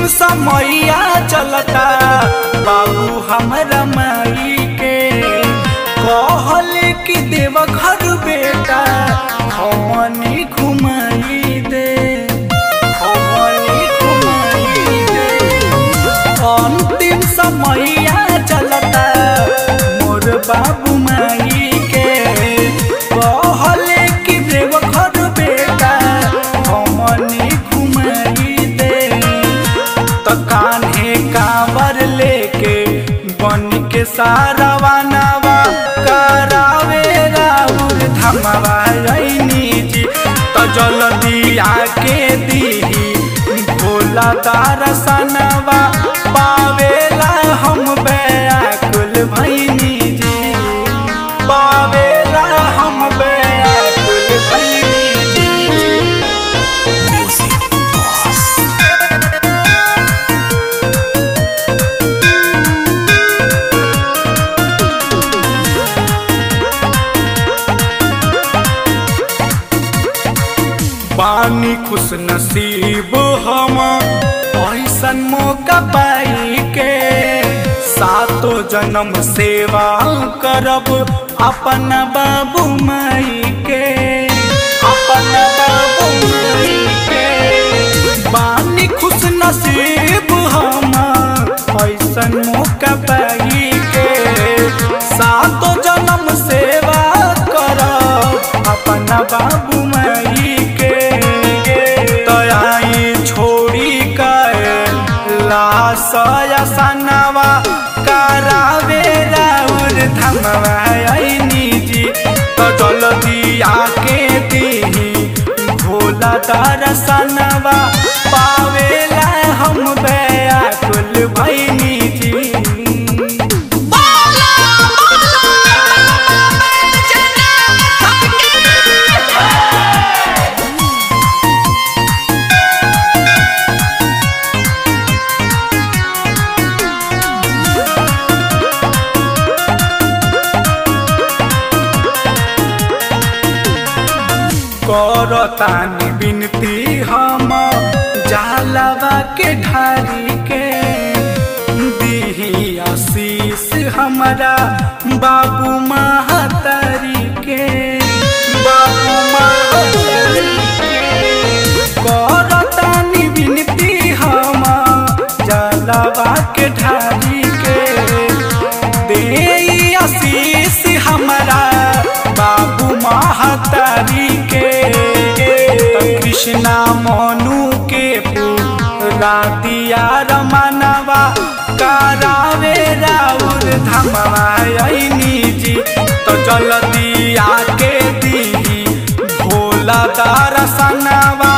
अंतिम समैया चलता बाबू हमरा माई के कहल कि देव घर बेटा हमनी घुमाई दे हमनी घुमाई दे अंतिम समैया चलता मोर बाबू माई के कहल कि देव घर बेटा हमनी घुमाई दे त कान्हे कांवर लेके बन के सारावा नवा करावे राउर धमवा रैनी जी त जल्दी आके दीही भोला दर्शनवा पावेला हम बेकुल भैनी जी पावेला हम बेकुल भैनी जी पानी खुश नसीब हम ऐसन मौका पाई के सातो जन्म सेवा करब अपन बाबू माई के अपन बाबू माई के पानी खुश नसीब हम ऐसन मौका पाई के सातो जन्म सेवा करब अपन बाबू माई के तयाई छोड़ी के लासया सनवा करावे राउर धमवा ऐनी जी तो जल्दी आके दीही भोला दर्शनवा पावेला हम बेकुल भैनी जी बोला बोला बैजनाथ की करतानी बिनती हम जालवा के ढारी के दीही आशीष हमारा बाबू महतारी के बाबू महतारी के करतानी बिनती हम जालवा के ढारी के दे आशीष हमारा बाबू महतारी के त कृष्णा मनु के पूरा दिया रमनवा करावे राउर धमवा ऐनी जी तो जल्दी आके दी भोला दर्शनवा